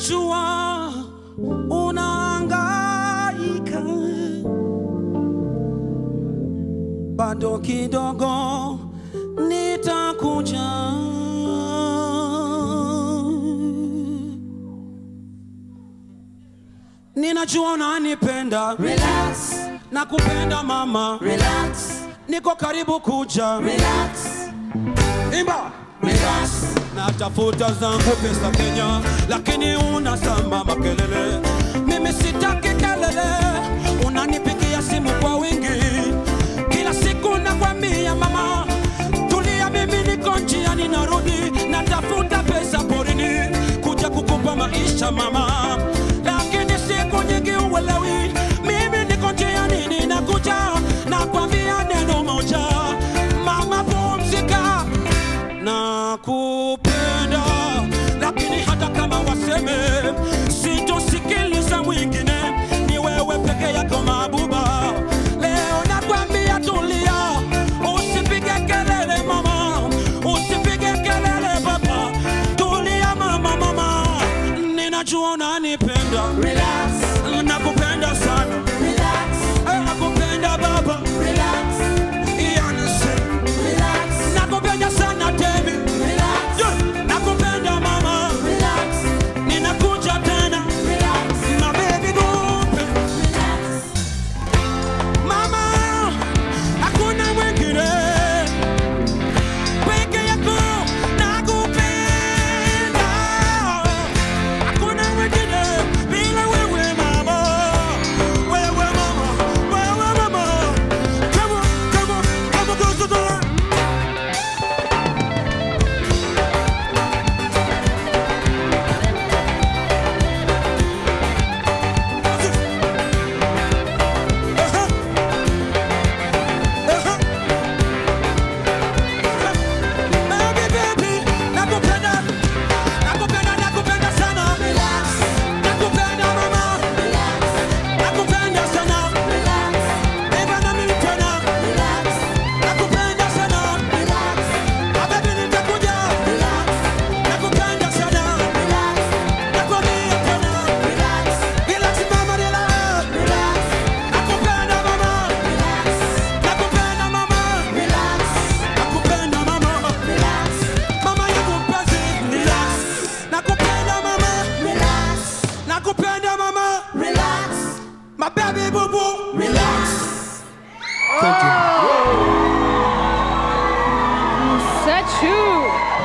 ninajua unahangaika, bado kidogo nitakuja. Ninajua unanipenda, Relax, nakupenda mama, relax, niko karibu kuja. relax, Imba! relax. Natafuta zangu pesa Kenya, lakini unasamba makelele. Mimi sitaki kelele, unanipigia simu kwa wingi kila siku, nakwambia mama, tulia, mimi niko njiani narudi, natafuta pesa porini kuja kukupa maisha mama, lakini siku nyingi uelewi, mimi niko njiani ninakuja, nakwambia neno moja, mama, pumzika nakupenda, lakini hata kama waseme sitosikiliza mwingine, ni wewe peke yako mabuba. Leo nakwambia tulia, usipige kelele mama, usipige kelele baba, tulia mama, mama, ninajua unanipenda, Relax, nakupenda sana, relax, Eh, nakupenda baba, relax, Yanse, relax, nakupenda sana Temi. relax, Yeah, nakupenda mama, relax, ninakuja tena relax, my baby gumpe relax. mama, hakuna mwingine peke yako nakupenda, hakuna mwingine bila wewe mama, wewe mama, wewe mama, come on, come on, come on, close the door. Uh-huh. Uh-huh. Baby, baby, nakupenda, nakupenda, nakupenda sana. Relax, Nakupenda mama, relax, nakupenda sana. relax, Eva na mimi tena, relax, nakupenda sana. relax, Ah, baby, nitakuja. relax, Nakupenda sana. relax, Nakwambia tena. relax, Relax mama, relax. relax, Nakupenda mama, relax, nakupenda mama, relax, nakupenda mama. relax, Mama yangu mpenzi, relax. Nakupenda mama, relax, nakupenda mama. relax, My baby boo boo. relax. Set you.